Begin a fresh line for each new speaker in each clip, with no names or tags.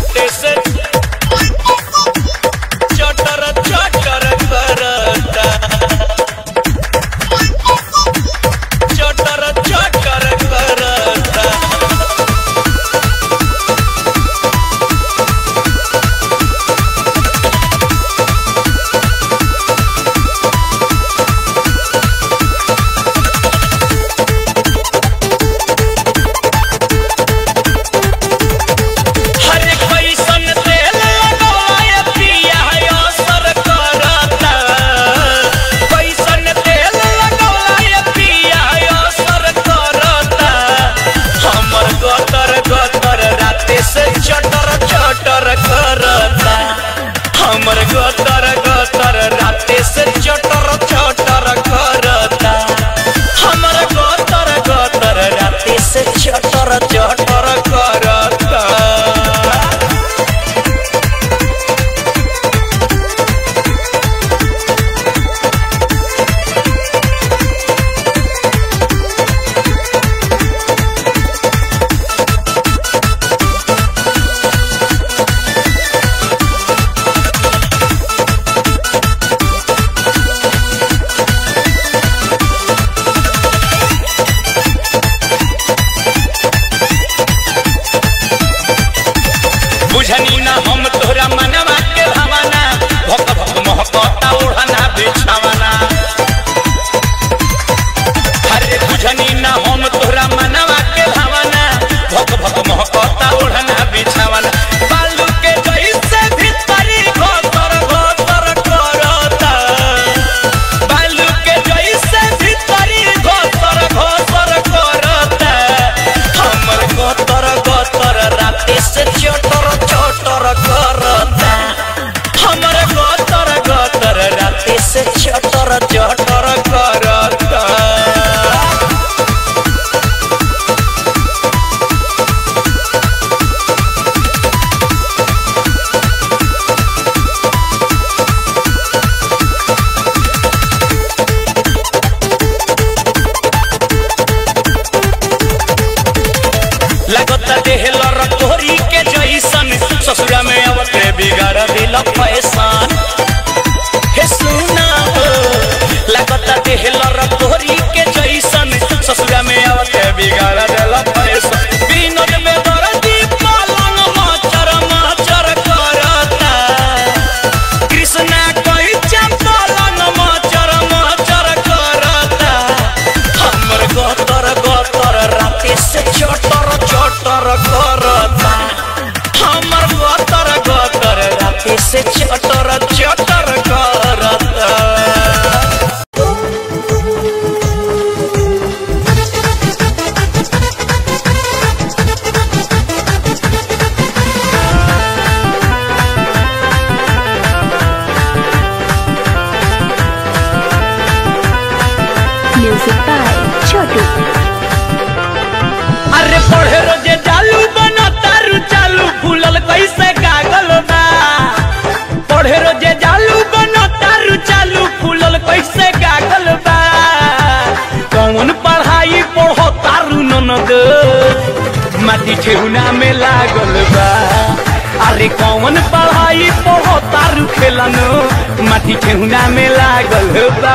राते से चटर चटर करता चटर चटर करता हरे कैसन तेल लगाए पिया असर करता कैसन तेल लगाए पिया असर करता हमर गतर गतर राते से चटर चटर करता हमर गतर गतर राते से चटर चटर करता हमर गतर गतर राते से चटर चटर करता बुझनी ना हम तोहरा मनवा के भावना भक भक महकता ओढ़ना बिछावना अरे बुझनी ना हम तोहरा मनवा के भावना भक भक महकता ओढ़ना बिछावना बालू के जैसे भीतरी घोतर घोतर करता बालू के जैसे भीतरी घोतर घोतर करता हमर गोतर गोतर राते से चटर चटर करता हमर गोतर गोतर राते से चटर चटर करता लगता देह लर तोरी के जैसन ससुरा में अवते बिगाड़ दिल फैसान हे सुना हो लगता देह लर तोरी के जैसन ससुरा में अवते बिगाड़ दिल फैसान बिनोद में दर्दी पलंग मचर मचर करता कृष्णा कही पलंग मचर मचर करता हमर गतर गतर राते से चटर चटर करता हमर गतर गतर राते से चटर चटर करता
Music by Chotu.
अरे पढ़े रोजे चालू बना तारू चालू फूलल कैसे कागल बा पढ़े रोजे चालू बना तारू चालू फूलल कैसे कागल बा कौन पढ़ाई पढ़ो तारू ननद माटी ठेहुना में लागल बा अरे कौन पढ़ाई पढ़ो तारू खेलनो माटी ठेहुना में लागल बा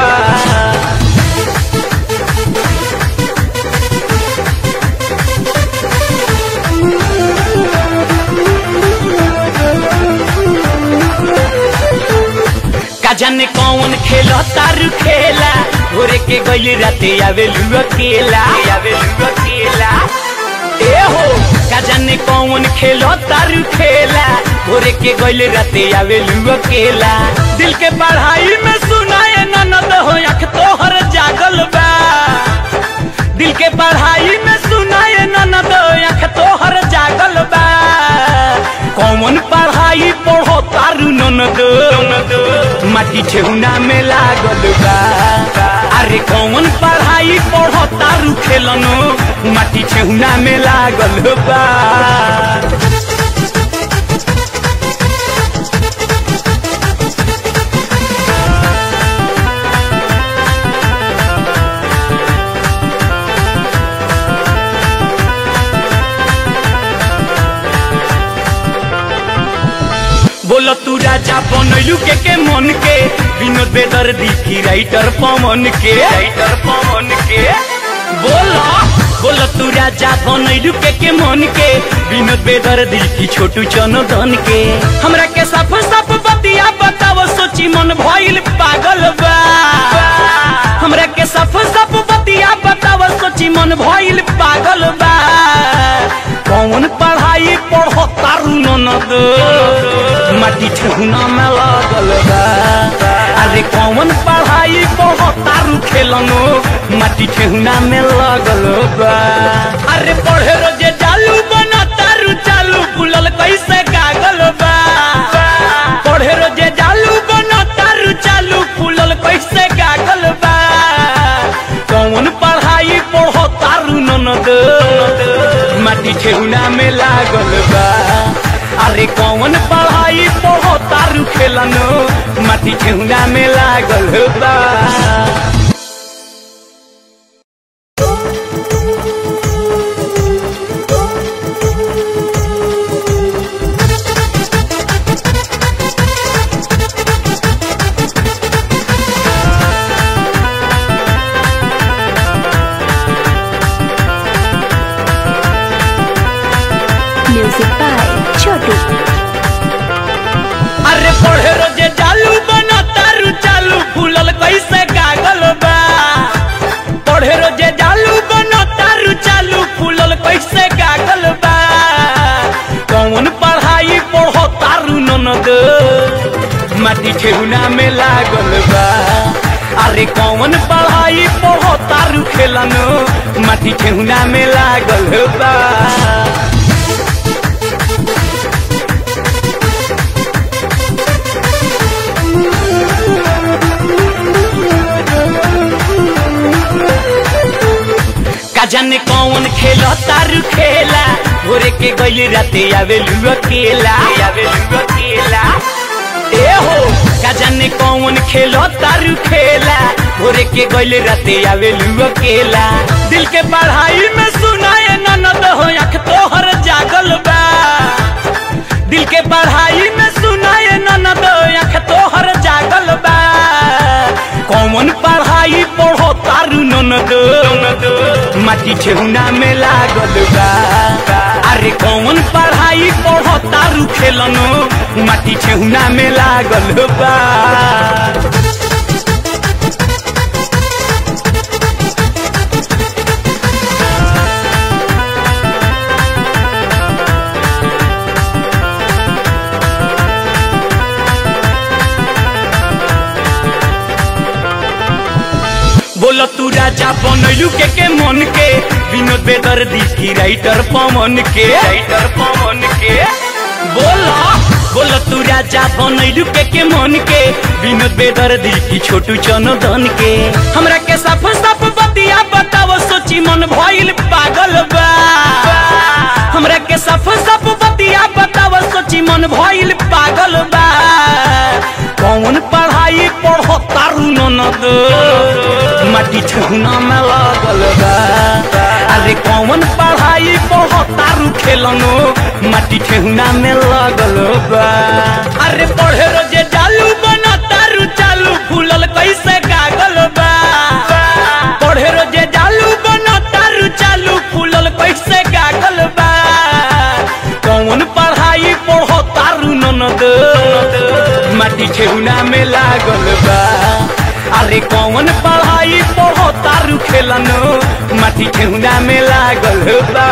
का जाने कौन खेला तारू खेला भोरे के गइल राते आवे लुआ केला आवे लुआ केला ए हो का जाने कौन खेलो तारू खेला भोरे के गइल राते आवे लुआ केला दिल के पढ़ाई में सुनाए ननद हो अख तोहर जागल बा दिल के पढ़ाई में सुनाए ननद अख तोहर जागल बा कौन पढ़ाई पढ़ो तारू ननद माटी ठेहुना में लागल बा अरे कौन पढ़ाई पढ़ो तारू खेलनो माटी ठेहुना में लागल बा बोल तू राजा बनैलू के के मन के विनोद बेदर्दी की राइटर पवन के राइटर पवन के बोल बोल तू राजा बनैलू के के मन के विनोद बेदर्दी की छोटू चनदन के हमरा के साफ साफ बतिया बताव सोची मन भइल पागल बा हमरा के साफ साफ बतिया बताव सोची मन भइल पागल बा कौन पढ़ाई पढ़ो तारू ननद माटी ठेहुना में लागल बा अरे कौन पढ़ाई पढ़ो तारू खेलनो माटी ठेहुना में लागल बा अरे पढ़े रोजे चालू बना तारू चालू फुलल कैसे कागल बा पढ़े रोजे चालू बना तारू चालू फुलल कैसे कागल बा कौन पढ़ाई पढ़ो तारू ननद माटी ठेहुना में लागल बा अरे कौन पढ़ाई पढ़ो तारू खेलनो माटी ठेहुना में लागल बा
Music by Chotu.
अरे पढ़े रोजे चालू बना तारू चालू फूलल कैसे कागल बा पढ़े रोजे चालू बना तारू चालू फूलल कैसे कागल बा कौन पढ़ाई पढ़ो तारू ननद माटी ठेहुना में लागल बा अरे कौन पढ़ाई पढ़ो तारू खेलनो माटी ठेहुना में लागल बा का जाने कौन खेलो तारू खेला भोरे के गइल राते आवे लुआ केला आवे लुआ केला ए हो का जाने कौन खेलो तारू खेला भोरे के गइल राते आवे लुआ केला दिल के पढ़ाई में सुनाए ननद हो आँख तोहर जागल बा दिल के पढ़ाई में सुनाए ननद आँख तोहर जागल बा कौन पढ़ाई पढ़ो तारू ननद माटी ठेहुना में लागल बा अरे कौन पढ़ाई पढ़ो तारू खेलनो माटी ठेहुना में लागल बा बोलो तू राजा बनैलू के के मन के विनोद बेदर्दी की राइटर पवन के राइटर पवन के बोलो बोलो तू राजा बनैलू के के मन के विनोद बेदर्दी की छोटू चनदन के हमरा के साफ साफ बतिया बताव सोची मन भइल पागल बा हमरा के साफ साफ बतिया बताव सोची मन भइल पागल बा कौन पढ़ाई पढ़ो तारू ननद माटी ठेहुना में लागल बा अरे कौन पढ़ाई पढ़ो तारू खेलनो माटी ठेहुना में लागल बा अरे पढ़े रोजे चालू बना तारू चालू फूलल कैसे कागल बा पढ़े रोजे चालू बना तारू चालू फूलल कैसे कागल बा कौन पढ़ाई पढ़ो तारू ननद माटी ठेहुना में लागल बा अरे कौन पढ़ाई पढ़ो तारू खेलनो माटी ठेहुना में लागल बा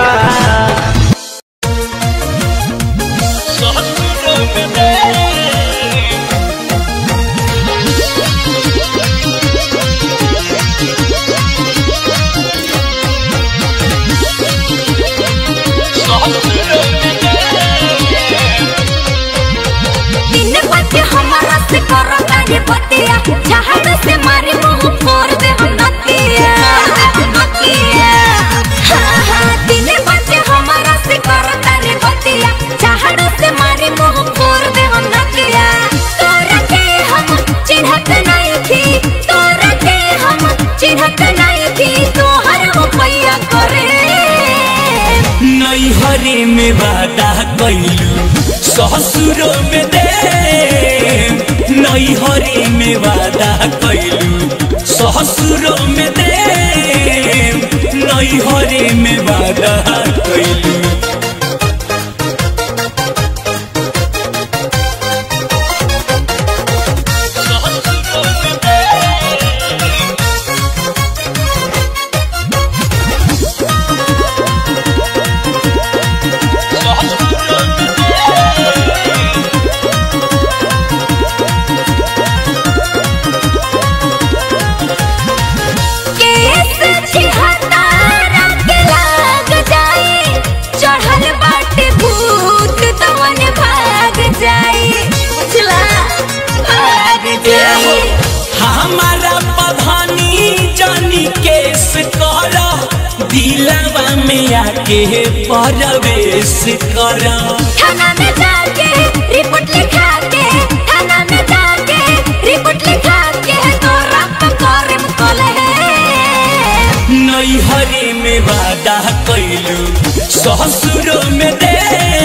दिन बाटे हमारा से करो तारे बतिया जहाज से मारे मुंह फोड़ दे हम नतिया नतिया हाँ हाँ दिन बाटे हमारा से करो तारे बतिया जहाज से मारे मुंह फोड़ दे हम नतिया तोरा के हम चिन्हत नहीं थी तोरा के हम चिन्हत नहीं थी तोहर हो पैया करे
नैहरे में वादा कैलू ससुरो में दे नैहरी में वादा कैलू ससुरो में दे नैहरी में वादा कैलू
केस छिहत्तरा के लाग जाए चढ़ल बाटे भूत तवन भाग जाए बुझला भाग जाए
हमारा पधानी जानी केस कर दिलवा में आके परवेश कर
थाना में जाके रिपोर्ट लिखा के थाना में जाके रिपोर्ट लिखा के तोरा पकड़म कोले
नैहरी में वादा कैलू ससुरो में दे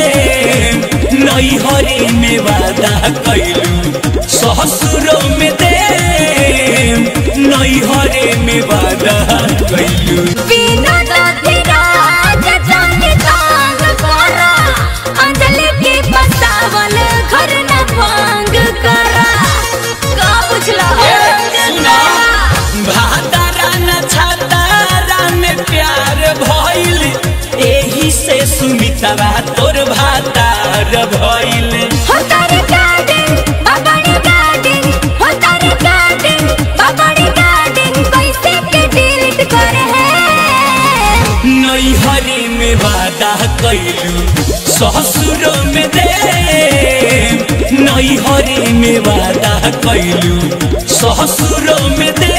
नैहरी में वादा कैलू ससुरो में दे नैहरी में वादा कैलू
बिना दधिराज जाने तांग करा अंजलि के बसावल घर न भांग करा का बुझला
सुना भातारा न छातारा में प्यार भइल एही से सुमितवा तोर भातार भइल
हो तारे गार्डन बाबाड़ी गार्डन हो तारे गार्डन बाबाड़ी गार्डन कैसे के डिलीट करे है
नैहरी में वादा कैलू ससुरो में दे नैहरी में वादा कैलू ससुरो में दे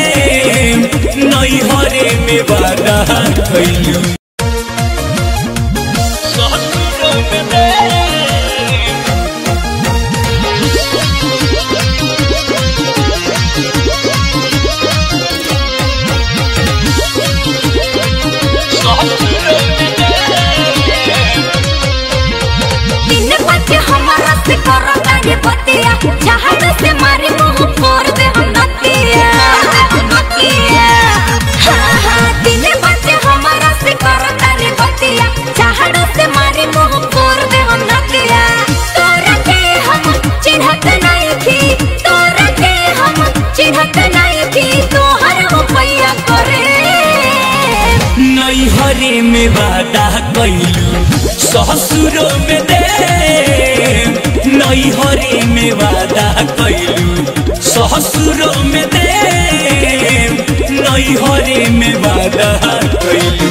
नैहरी में वादा कैलू ससुरो में दे
दिन बच्चे हमारा से करो गाड़ी बतिया जहाज से मारे मुंह फोड़ दे हम नतिया नतिया हाँ हाँ दिन बच्चे हमारा से करो गाड़ी बतिया जहाज से मारे मुंह फोड़ दे हम नतिया तोरा के हम चिन्हत नहीं थी तोरा के हम चिन्हत नहीं थी तोहर हो पैया करे
नैहरी में वादा कैलू ससुरो में दे नैहरी में वादा कैलू ससुरो में दे नैहरी में वादा कैलू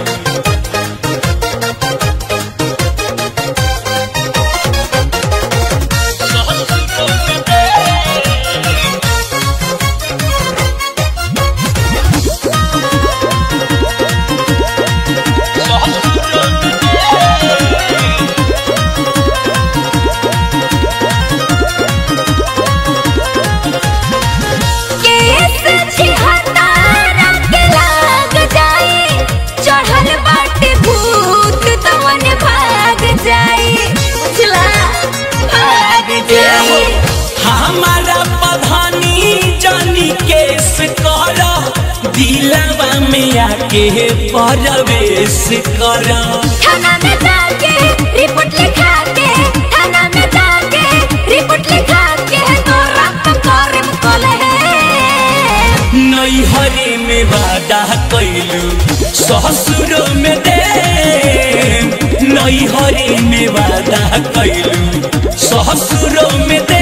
केस छिहत्तरा के लाग जाए चढ़ल बाटे भूत तवन भाग जाए बुझला भाग जाए
हमारा पधानी जानी केस कर दिलवा में आके परवेश कर
थाना में जाके रिपोर्ट लिखा के थाना में जाके रिपोर्ट लिखा के तोरा पकड़म कोले
नैहरी में वादा कैलू ससुरो में दे नैहरी में वादा कैलू ससुरो में दे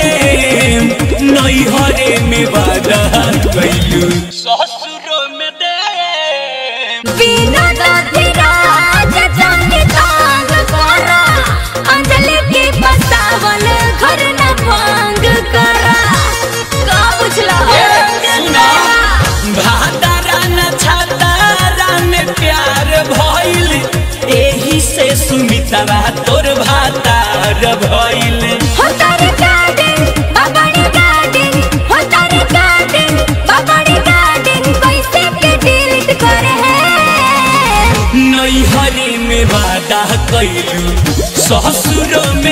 नैहरी में वादा कैलू ससुरो में दे
बिना दधिराज जाने तांग करा अंजलि के बसावल घर न भांग करा का बुझला
सुना भातारा न छातारा में प्यार भइल एही से सुमितवा तोर भातार भइल
हो तारे गार्डन बाबाड़ी गार्डन हो तारे गार्डन बाबाड़ी गार्डन कैसे के डिलीट करे है
नैहरी में वादा कैलू ससुरो में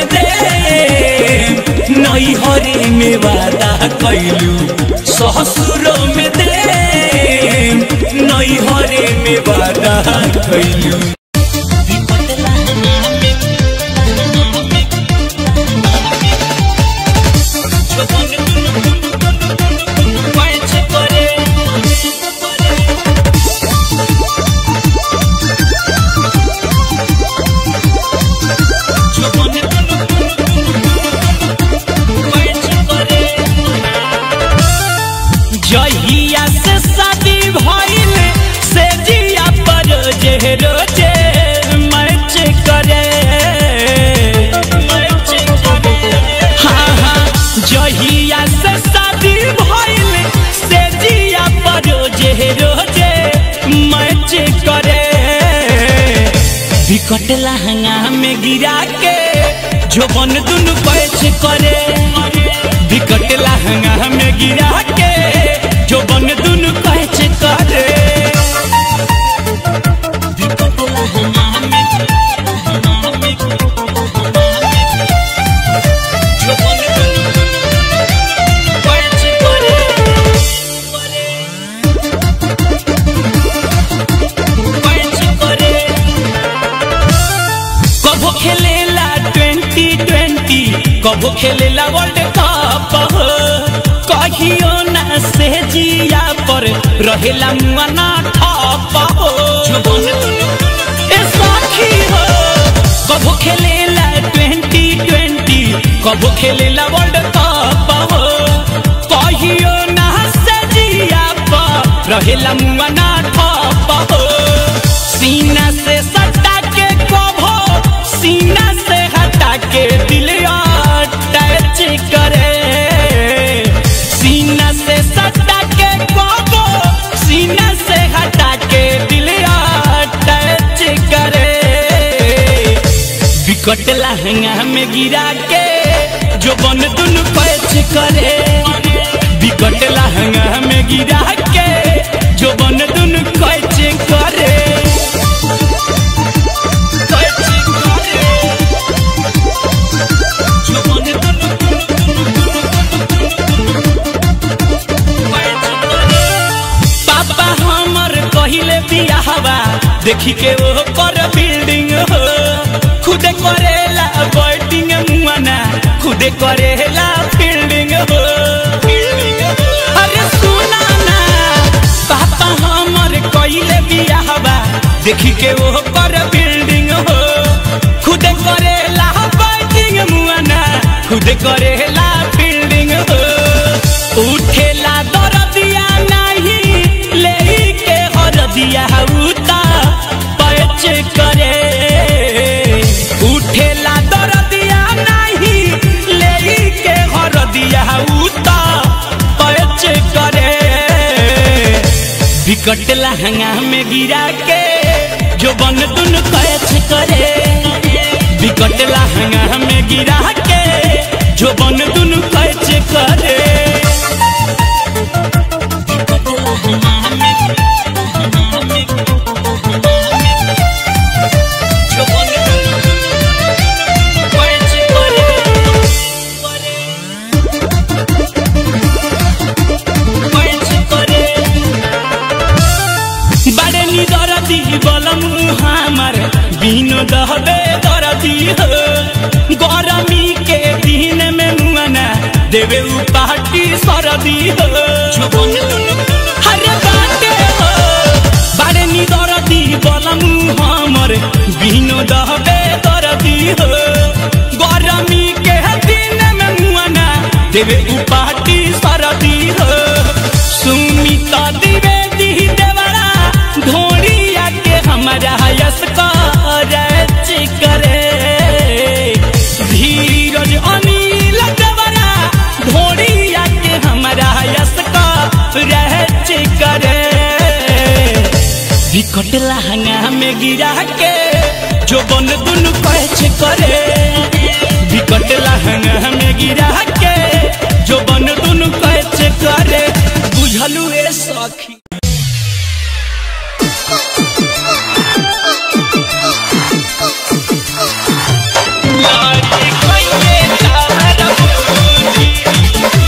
के वादा कैलू ससुरो में दे नैहरे में वादा कैलू जहिया से शादी भइल से जिया पर जे रोजे मैच करे हाँ हाँ जहिया से शादी भइल से जिया पर जे रोजे मैच करे विकट लहंगा में गिरा के जो बन दुनु पैच करे विकट लहंगा में गिरा के जो बन दुनु पैच करे विकट लहंगा में जो बन दुनु पैच करे पैच करे कबो खेलेला ट्वेंटी ट्वेंटी कबो खेलेला वर्ल्ड कप कहियो ना से जिया पर रहेला मुआना ठप हो ए सखी हो कबो खेलेला ट्वेंटी ट्वेंटी कबो खेलेला वर्ल्ड कप हो कहियो ना से जिया पर रहेला मुआना ठप हो सीना से सटा के कभो सीना से हटा के दिल अटैच करे सीना से सटा के कभो सीना से हटा के दिल अटैच करे विकट लहंगा में गिरा के जो बन दुनु पैच करे विकट लहंगा में गिरा के जो बन दुनु पैच करे पैच करे जो बन दुनु पैच करे पापा हमर कहिले बियाहवा देखी के वो कर बिल्डिंग हो खुदे करेला बैटिंग मुआना खुदे करेला फील्डिंग हो अरे सुना ना पापा हमर कहिले बियाहवा देखी के वो कर बिल्डिंग हो खुदे करेला बैटिंग मुआना खुदे करेला फील्डिंग हो उठेला दरदिया नहीं ले के हरदिया उता पैच करे उठेला दरदिया नहीं ले के हरदिया उता पैच करे विकट लहंगा में गिरा के जो बन दुन पैच करे विकट लहंगा में गिरा के जो बन दुन पैच करे जो बन दुनु पैच करे पैच करे बड़े नी दरदी बलम हमार बिनो दहबे दरदी हो गरमी के दिन में मुआना देवे उ पार्टी सरदी हो हरे बाटे हो बड़े नी दरदी बलम हमर बिनो दहबे दरदी हो गरमी के दिन में मुआना देवे उ पार्टी सरदी हो सुमित द्विवेदी देवरा धोड़िया के हमारा यस करच करे धीरज अनिल देवरा धोड़िया के हमारा यस करच करे विकट लहंगा में गिरा के जो बन दुनु पैच करे विकट लहंगा में गिरा के जो बन दुनु पैच करे बुझलू ए सखी लारी कइले तारा बुद्धि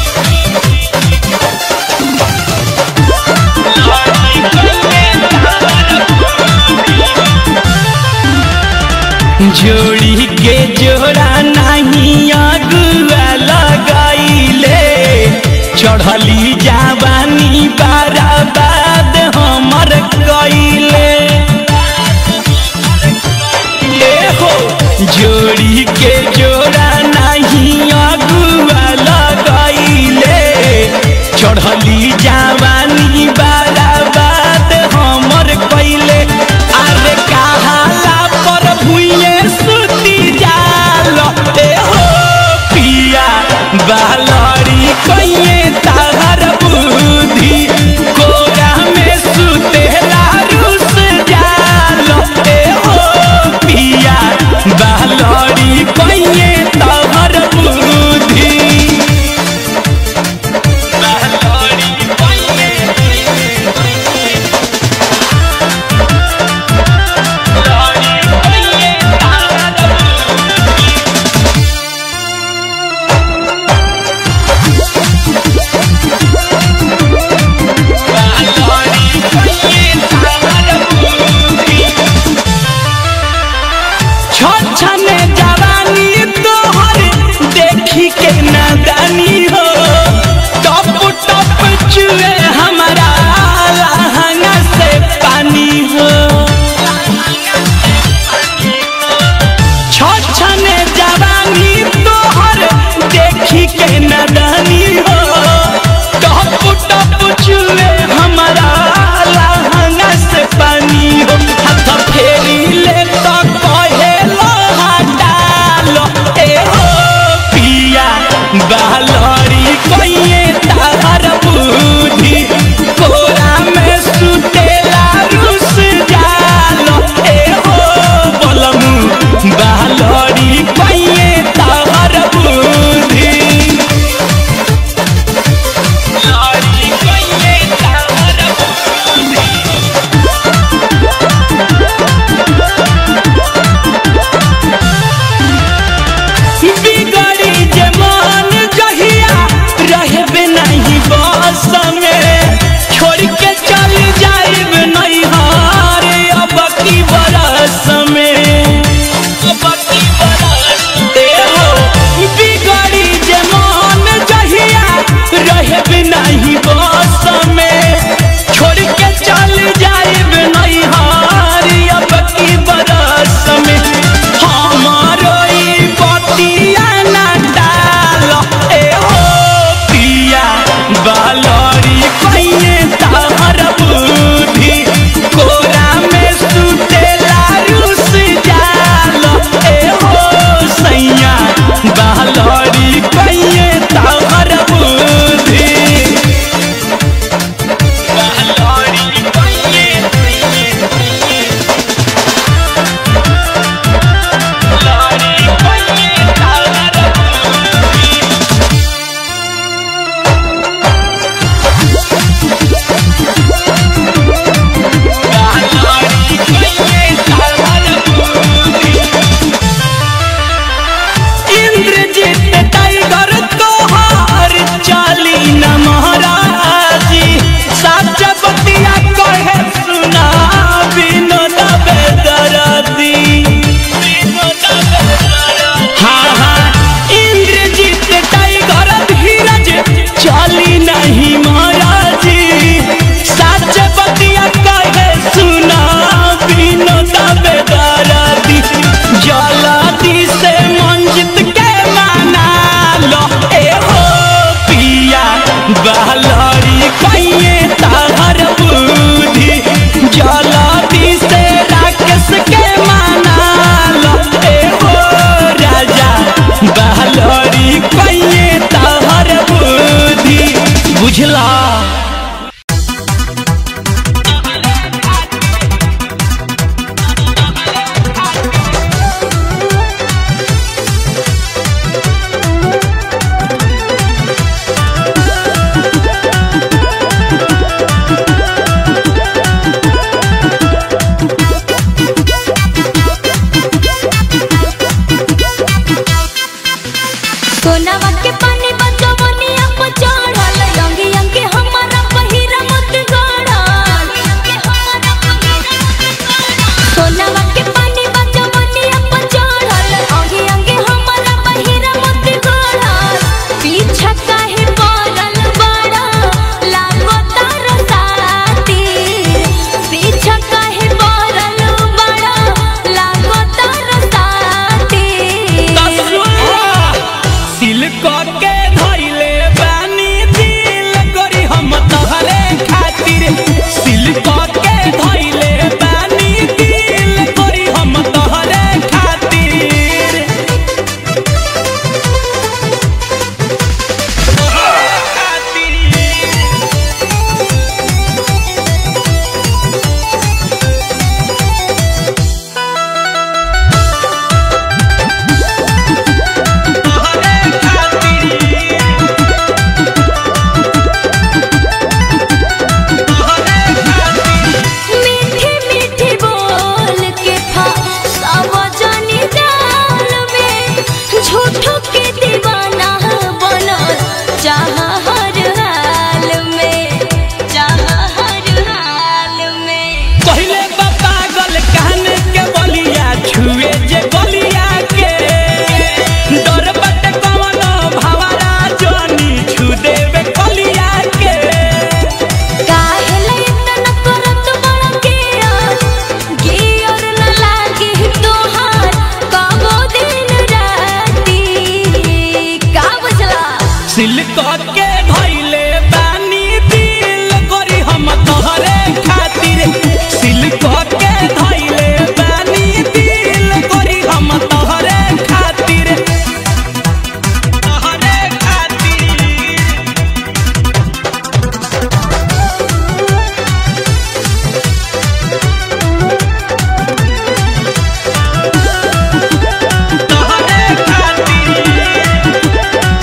सोनावा के पानी बचवनिया पर चढ़ल अंगे अंगे हमारा पहिरा मत गड़ल सोनावा के पानी बचवनिया पर चढ़ल अंगे अंगे हमारा पहिरा मत गड़ल पीछा काहे पड़ल बड़ा लागो तार साथी पीछा काहे पड़ल बड़ा लागो तार साथी
सिल्क के धइले बानी दिल करी हम तोहरे खातिर सिल्क के धइले बानी दिल करी हम तोहरे खातिर तोहरे खातिर तोहरे खातिर तोहरे खातिर
मीठी मीठी बोल के सब जानी जाल में झूठो के दीवाना बनल चाह हर हाल में चाह हर हाल में
पहिले बा पागल कान के बलिया छुए जे बलिया के डर बट कवन भावरा जनी छू देवे कलिया के
काहेला इतना करत बड़ा किया गियर न लागे तोहार कबो दिन राती का बुझला
सिल्क के धइले बानी दिल करी हम तोहरे खातिर सिल्क के धइले बानी दिल करी हम तोहरे खातिर तोहरे खातिर तोहरे खातिर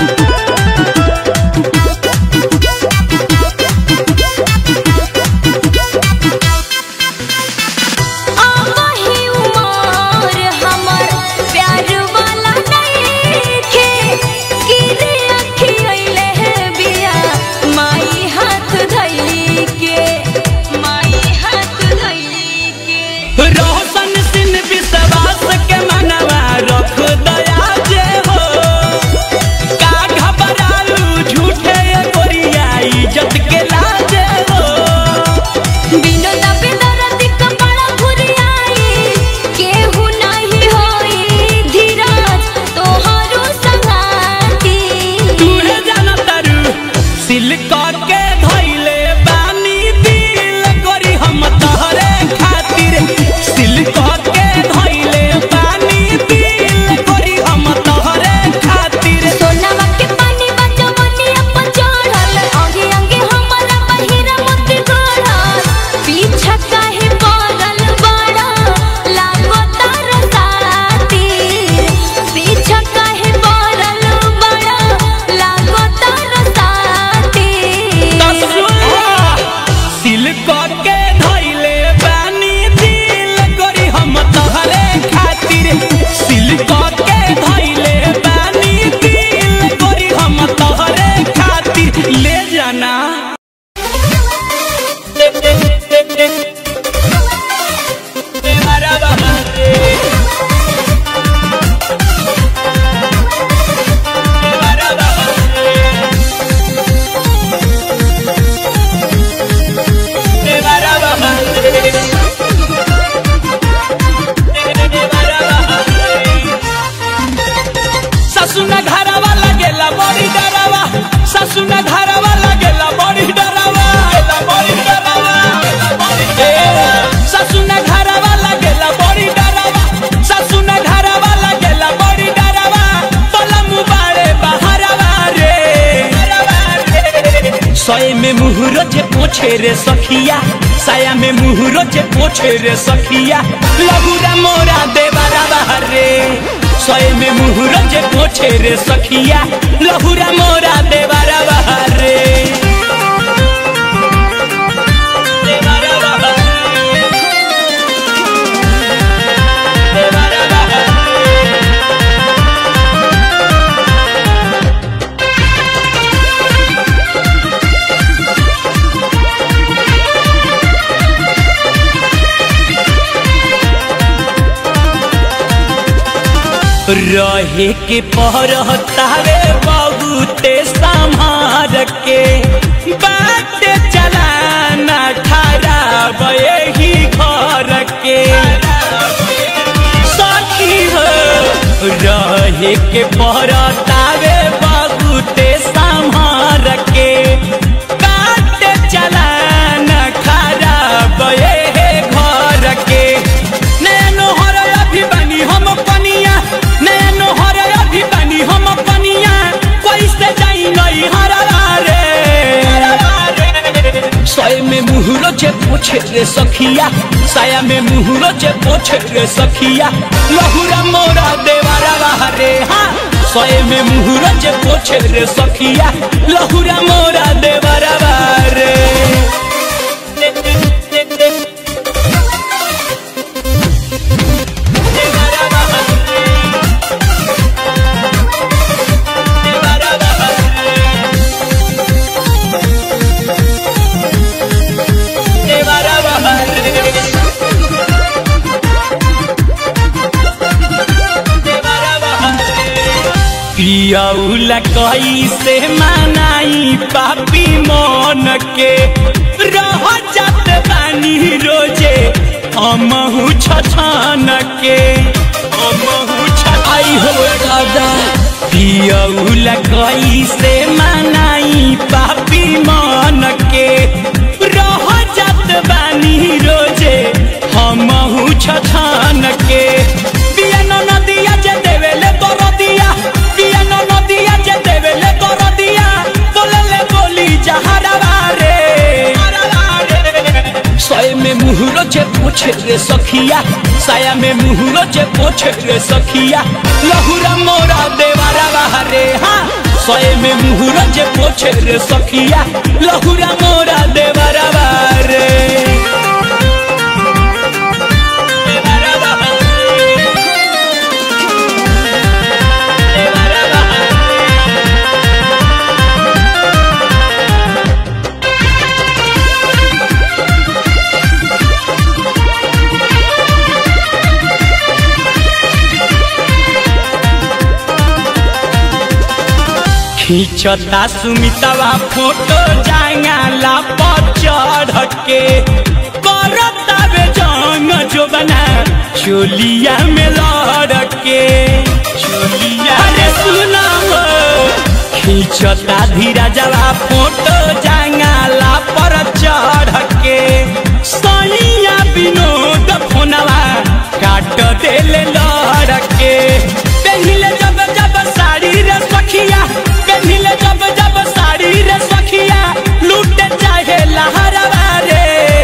आही उमर हमर प्यार वाला नइखे गिरे अखी अइले बिया माई हाथ धइली के माई हाथ धइली के
रोशन सिन विश्वास के मनवा रख दया जे हो का घबरालू झूठे गोरिया इज्जत के लाजे हो
बिनो दबे दर्द कपड़ा घुरियाई केहू नहीं होई धीरज तोहरो संगाती
तूहे जाना तारू सिल्क के धइले बानी दिल करी हम तोहरे खातिर सिल्क के धइले बानी दिल करी हम तोहरे खातिर
सोनावा के पानी बचवनिया पर चढ़ल अंगे अंगे हमारा पहिरा मत गड़ल पीछा काहे पड़ल बड़ा लागो तार साथी पीछा काहे पड़ल बड़ा लागो तार साथी
सिल्क के धइले बानी दिल करी हम तोहरे खातिर सिल्क के धइले बानी दिल करी हम तोहरे खातिर ले जाना ससुना घरवा लगेला बड़ी डरावा ससुना घरवा लगेला बड़ी डरावा बड़ी डरावा ए, ससुना घरवा लगेला बड़ी डरावा ससुना घरवा लगेला बड़ी डरावा पलम बाड़े बहरवा रे सय में मुहरो जे पोछे रे सखिया साया में मुहरो जे पोछे रे सखिया लगुरा मोरा देवरा रे सय में मुहरो जे पोछे रे सखिया लहुरा मोरा देवरा रे देवरा रे रहे के पहरतावे बहुते संहार के बात चलाना खराब यही घर के सखी हो रहे के पहरतावे बहुते संहार के बात चलाना खराब यही घर के नैनो हर अभी बनी हम पनिया नैनो हर अभी बनी हम पनिया कैसे जाई नई हरवा रे सय में मुहरो जे पोछे रे सखिया साया में मुहरो जे पोछे रे सखिया लहुरा मोरा देवारा रे हाँ सय में मुहरो जे पोछे रे सखिया लहुरा मोरा देवारा रे पियौला कैसे मनाई पापी मन के रह जात बानी रोजे हमहु छछन के हमहु छछाई हो दादा पियौला कैसे मनाई पापी मन के रह जात बानी रोजे हमहु छछन के पियन नदिया जे देवेले दरदिया पियन नदिया जे देवेले दरदिया बोलले बोली जहरवा रे सय में मुहरो जे पोछे रे सखिया साया में मुहरो जे पोछे रे सखिया लहुरा मोरा देवारा रे हाँ सय में मुहरो जे पोछे रे सखिया लहुरा मोरा देवारा रे खींचता सुमितवा फोटो जांगाला पर चढ़ के करता बे जंग जो बना चोलिया में लड़ के चोलिया रे सुना हो खींचता धीरा जवा फोटो जांगाला पर चढ़ के सैया विनोद फोनवा काट देले लड़ के पहले जब जब साड़ी रे सखिया पहले जब जब साड़ी रे सखिया लूट चाहे लहरवा रे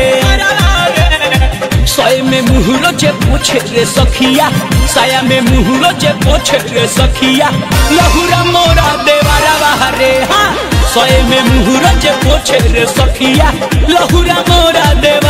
सय में मुहरो जे पोछे रे सखिया साया में मुहरो जे पोछे रे सखिया लहुरा मोरा देवारा रे हाँ सय में मुहरो जे पोछे रे सखिया लहुरा मोरा देवा